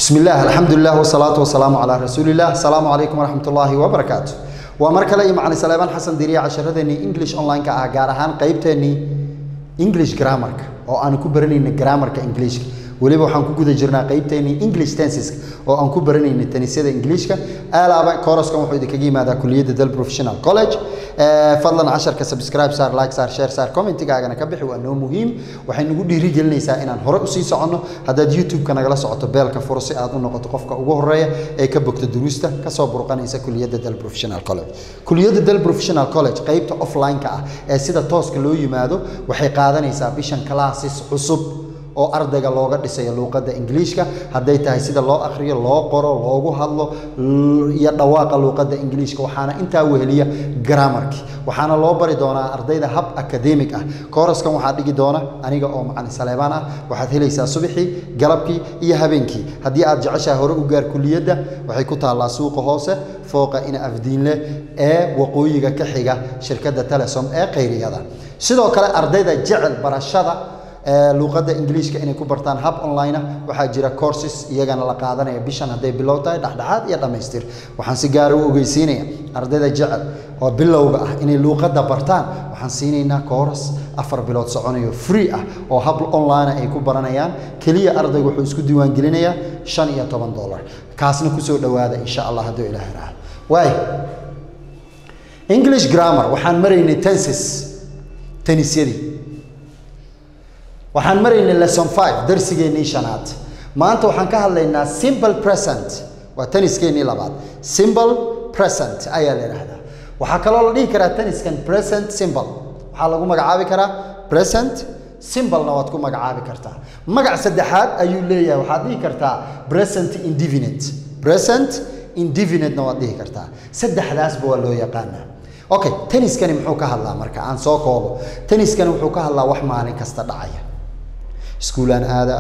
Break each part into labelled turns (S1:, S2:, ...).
S1: بسم الله الحمد لله والصلاة والسلام على رسول الله السلام عليكم ورحمة الله وبركاته ومر kale iyo macalin Salaaman Xasan Diriya casharadeenii English online ka ah gaar ahaan qaybteenii English grammar-ka oo aan ku baranayna grammar-ka English waliba waxaan ku guda jirnaa qaybteenii English tenses oo aan ku baranayna tanisyada Englishka alaaba course-kan wuxuu idinkaga yimaadaa kulliyadda Dal Professional College fadlan casharka subscribe saar like saar share saar commentigaagana ka bixi waa noo muhiim waxay nagu dhiirigelinaysaa inaan hore usii soconno haddaad youtube-ka nagala socoto beelka furo si aad u noqoto qofka ugu horeeya ee ka bogta duruusta kasoo burqanaysa kuliyadda dal professional college kuliyadda dal professional college qaybta offline-ka ah ee sida tooska loo yimaado waxay qaadanaysaa bishan classes cusub oo ardayga looga dhisayo luuqadda ingiliishka hadday tahay sida loo akhriyo loo qoro loogu hadlo iyo dhawaaqa luuqadda ingiliishka waxaana intaa weheliya grammarki waxaana loo bari doonaa ardayda hab academic ah kooraskan waxaa dhigi doona aniga oo macalin saleebaan ah waxaad helaysaa subaxii galabkii iyo habeenkii haddii aad jeceshahay hore u gaar kuliyadda waxay ku taallaa suuqa hoose fooqa ina afdiinle ee waqooyiga ka xiga shirkadda telesom ee khayriyada sidoo kale ardayda jecel barashada luuqadda ingiliishka inay ku bartaan hab online ah waxaa jira courses iyagana la qaadanaya bishan hadday bilow tahay dhexdhexaad iyo dhammaystir waxaan si gaara u ogeysiinaya ardayda jecel oo bilowga ah inay luuqadda bartaan waxaan siinaynaa kooras afar bilood soconayo free ah oo hab online ay ku baranayaan keliya ardaygu wuxuu isku diiwaangelinayaa shan iyo toban dollar kaasna kusoo dhowaada insha allah hadduu ilaahay raaco waay english grammar waxaan maraynay tenses tenisyadii waxaan maraynay lesson five darsigeennii shanaad maanta waxaan ka hadlaynaa simple present waa taniskeenii labaad simple present ayaa la yidhaahdaa waxaa kaloo la dhihi karaa taniskan present simple waxaa lagu magacaabi karaa present simplena waad ku magacaabi kartaa magac saddexaad ayuu leeyahay waxaad dhihi kartaa present indefinite present indefinitena waad dhihi kartaa saddexdaasba waa loo yaqaanaa okay taniskani muxuu ka hadlaa marka aan soo koobo taniskani wuxuu ka hadlaa wax maalin kasta dhacaya iskuulaan aada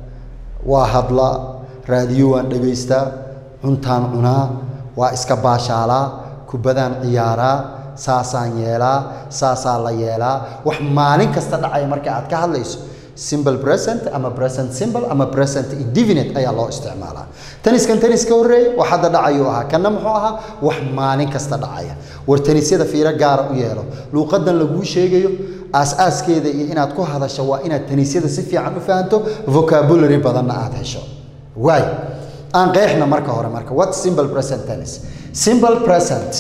S1: waa hadla raadiyo waan dhagaystaa cuntaan cunaa waa iska baashaalaa kubadaan ciyaaraa saasaan yeelaa saasaa la yeelaa wax maalin kasta dhacaya marka aad ka hadlayso simple present ama present simple ama present indefinite ayaa loo isticmaalaa taniskan tanis ka horreeya wax hadda dhacayuu ahaa kanna muxuu ahaa wax maalin kasta dhacaya war tanisyada fiiro gaara u yeelo luuqadan laguu sheegayo aas-aaskeeda iyo inaad ku hadasho waa inaad tanisyada si fiican u fahanto vocabulary badanna aad hesho waay aan qeexna marka hore marka what simple present tennis simple present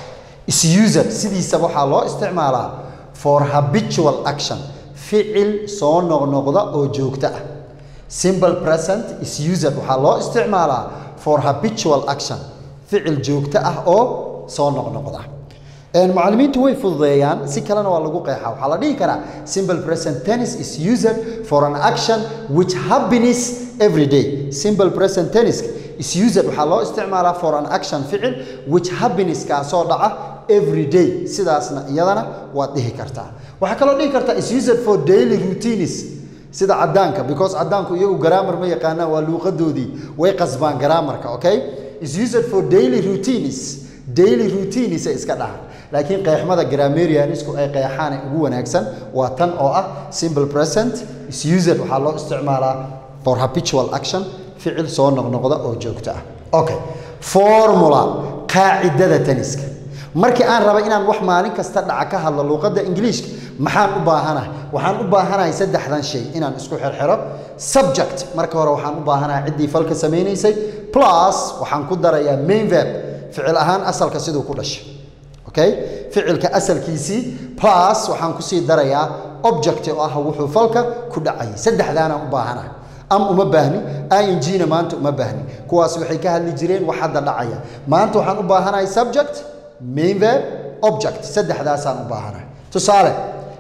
S1: is used sidiisaba waxaa loo isticmaalaa for habitual action ficil soo noqnoqda oo joogto ah simple present is used waxaa loo isticmaalaa for habitual action ficil joogto ah oo soo noqnoqda macallimiintu way fududeeyaan si kalena waa lagu qeexaa waxaa la dhihi karaa simple present tennis is used for an action which happens every day simple present tennis is used waxaa loo isticmaalaa for an action ficil which happens kaasoo dhaca every day sidaasna iyadana waad dhihi kartaa waxaa kaloo dhihi kartaa is used for daily routines sida cadaanka because cadaanku iyagu grammar ma yaqaanaan waa luuqadoodii way qasbaan grammarka okay is used for daily routines daily routines ay iska dhahaan laakiin qeexmada grammarianisku ay qeexaan ee ugu wanaagsan waa tan oo ah simple present is used waxaa loo isticmaalaa for habitual action ficil soo noqnoqda oo joogto ah okay formula qaacidada taniska markii aan raba inaan wax maalin kasta dhaca ka hadlo luuqadda ingiliishka maxaan u baahanahay waxaan u baahanahay saddexdan shay inaan isku xirxiro subject marka hore waxaan u baahanahay ciddii falka samaynaysay plus waxaan ku darayaa main verb ficil ahaan asalka siduu ku dhashay okay ficilka asalkiisii plus waxaan kusii darayaa object oo ah wuxuu falka ku dhacayay saddexdaanaan u baahanahay am uma baahni ingna maanta uma baahni kuwaas waxay ka hadli jireen wax hadda dhacaya maanta waxaan u baahanahay subject main verb object saddexdaasaan u baahanahay tusaale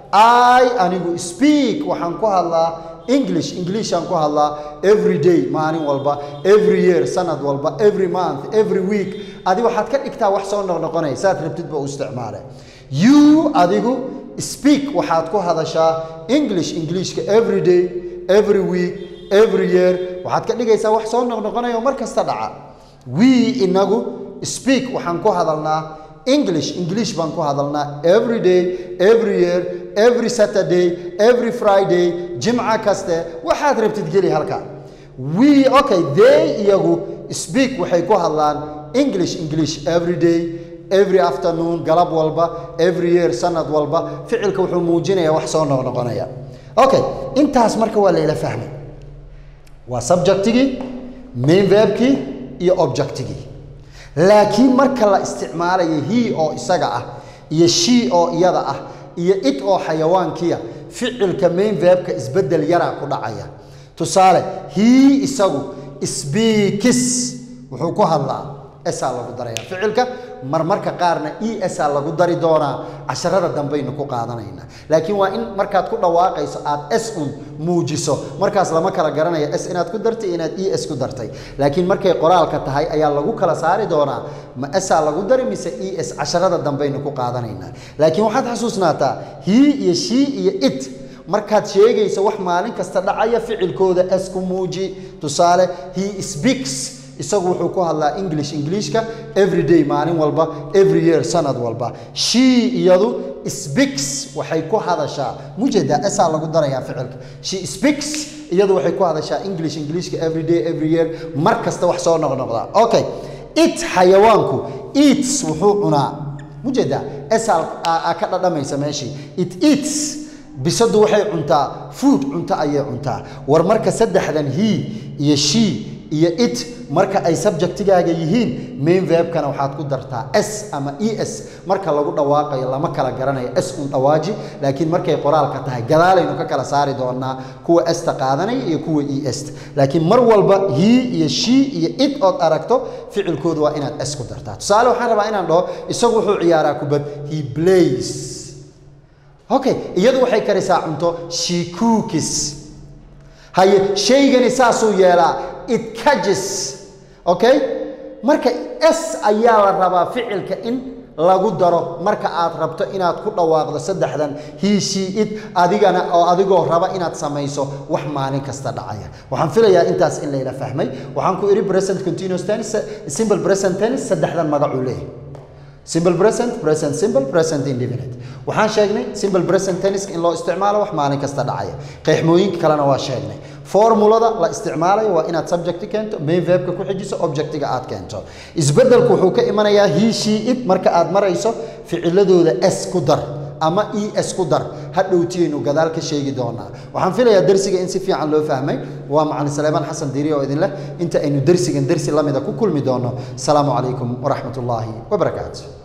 S1: i anigu speak waxaan ku hadlaa english englishaan ku hadlaa every day maalin walba every year sanad walba every month every week adi waxaad ka dhigtaa wax soo noqnoqonaya saad rabtidba u isticmaale you adigu speak waxaad ku hadashaa english englishka every day every week every year waxaad ka dhigaysaa wax soo noqnoqonaya oo mar kasta dhaca we inagu speak waxaan ku hadalnaa english english baan ku hadalnaa every day every year every saturday every friday jimca kaste waxaad rabtid geli halka we okay they iyagu speak waxay ku hadlaan english english every day every afternoon galab walba every year sanad walba ficilka wuxuu muujinayaa wax soo noqnoqonaya okay intaas marka waa layla fahmay waa subjectigii main verbkii iyo objectigii laakiin marka la isticmaalayo he oo isaga ah iyo she oo iyada ah iyo it oo xayawaankiya ficilka main verbka isbedel yaraa ku dhacaya tusaale he isagu speakis wuxuu ku hadlaa esaa lagu daraya ficilka marmarka qaarna e sa lagu dari doonaa casharada dambaynu ku qaadanaynaa laakiin waa in markaad ku dhawaaqayso aad s un muujiso markaas lama kala garanaya s inaad ku dartay inaad e s ku dartay laakiin markay qoraalka tahay ayaa lagu kala saari doonaa ma esaa lagu dari mise e s casharada dambaynu ku qaadanaynaa laakiin waxaad xasuusnaataa he iyo she iyo it markaad sheegayso wax maalin kasta dhacaya ficilkooda s ku muuji tusaale he speaks isagu wuxuu ku hadlaa english englishka every day maalin walba every year sanad walba she iyadu speaks waxay ku hadashaa mujeda esaa lagu darayaa ficilka she speaks iyadu waxay ku hadashaa english englishka every day every year mar kasta wax soo noqnoqdaa okay it xayawaanku eats wuxuu cunaa mujeda esaa ka dhadhamaysa meeshii it eats bisadu waxay cuntaa food cunto ayay cuntaa war marka saddexdan he iyo she iyo it marka ay subjectigaaga yihiin main verbkana waxaad ku dartaa s ama e s marka lagu dhawaaqayo lama kala garanayo s un dhawaaji laakiin markay qoraalka tahay gadaalaynu ka kala saari doonaa kuwa esta qaadanaya iyo kuwa e esta laakiin mar walba he iyo she iyo it ood aragto ficilkooda waa inaad s ku dartaa tusaale waxaan rabaa inaan dhaho isagu wuxuu ciyaaraa kubad he plays okay iyadu waxay karisaa cunto she cookies haye shaygani saasuu yeelaa it catches okay marka s ayaa la rabaa ficilka in lagu daro marka aad rabto inaad ku dhawaaqdo saddexdan he she it adigana oo adigoo raba inaad samayso wax maalin kasta dhacaya waxaan filayaa intaas in layla fahmay waxaan ku idhi present continuous tense simple present tense saddexdan magacuu leeyahay simple present present simple present indefinite waxaan sheegnay simple present tense in loo isticmaalo wax maalin kasta dhacaya qeexmooyinka kalena waa sheegnay formulada la isticmaalayo waa inaad subject keento main verbka ku xijiso objectiga aad keento isbedelku wuxuu ka imanayaa he she it marka aad marayso ficiladooda s ku dar ama e s ku dar hadhowtiyaynu gadaal ka sheegi doonaa waxaan filayaa dersiga in si fiican loo fahmay waa macalin saleebaan xasan diiri oo idin leh inta aynu dersigan dersi lamida ku kulmi doono asalaamu calaykum waraxmat ullaahi wabarakaatu